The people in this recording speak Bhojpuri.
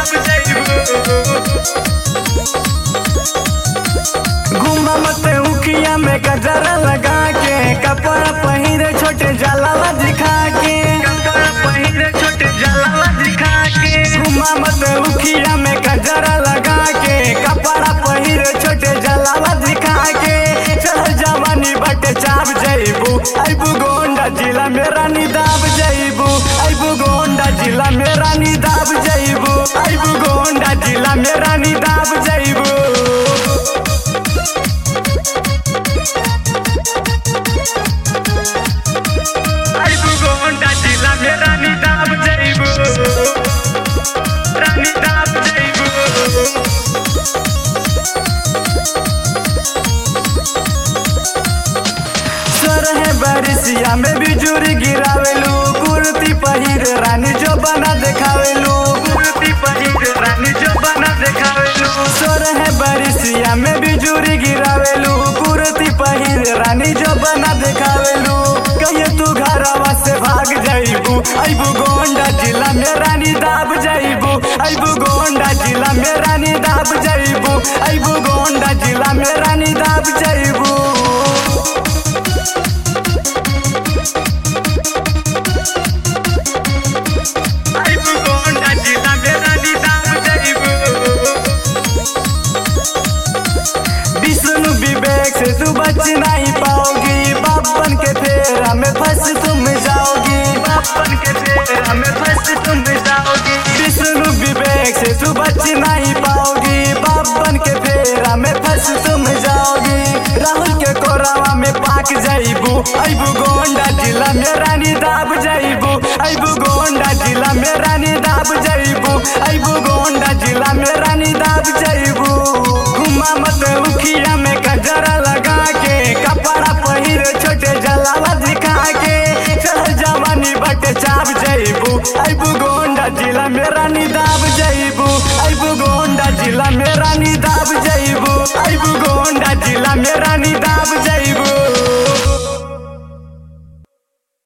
दाब जइबू घुमा मत उखिया में गजरा लगा के कपड़ा पहिरे छोटे जलावा दिखा के कपड़ा पहिरे छोटे जलावा दिखा के घुमा मत उखिया में गजरा लगा के कपड़ा पहिरे छोटे जलावा दिखा के चल जवानी बटे चाप जइबू अबू गोंडा जिला में रानी दाब जइबू अबू गोंडा जिला में रानी दाब जइबू अबू गोंडा जिला में रानी दाब जइबू आइबू गोंडा जिला में रानी दाब जइबू रानी दाब जइबू सर है बारिशिया में बिजुरी गिरावेलू कुर्ती पहिर रानी जो बना देखावेलू कुर्ती पहिर रानी जो बना देखावेलू सर है बारिशिया में बिजुरी गिरावेलू कुर्ती पहिर रानी जो बना देखावेलू कहिए तू घरवा से भाग जाइबू अबू गोंडा जिला में रानी दाब जाइबू अबू गोंडा जिला में रानी दाब जाइबू अबू गोंडा जिला में रानी दाब जाइबू आइबू गोंडा जिला में रानी दाब जइबू विष्णु विवेक से तू बच नहीं पाओगी बापन के फेरा में फंस तुम जाओगी बापन के फेरा में फंस तुम जाओगी विष्णु विवेक से तू बच नहीं पाओगी बापन के फेरा में फंस तुम जाओगी राहुल के कोरावा में पाक जाइबू अबू गोंडा जिला में रानी दाब जाइबू अबू गोंडा जिला में रानी दाब जाइबू अबू गोंडा जिला में रानी दाब जाइबू घुमा मत उखिया में गजरा लगा के कपड़ा पहिर छोटे जलावा दिखा के चल जवानी बटे चाप जइबू अबू गोंडा जिला में रानी दाब जइबू अबू गोंडा जिला में रानी दाब जइबू अबू गोंडा जिला में रानी दाब जइबू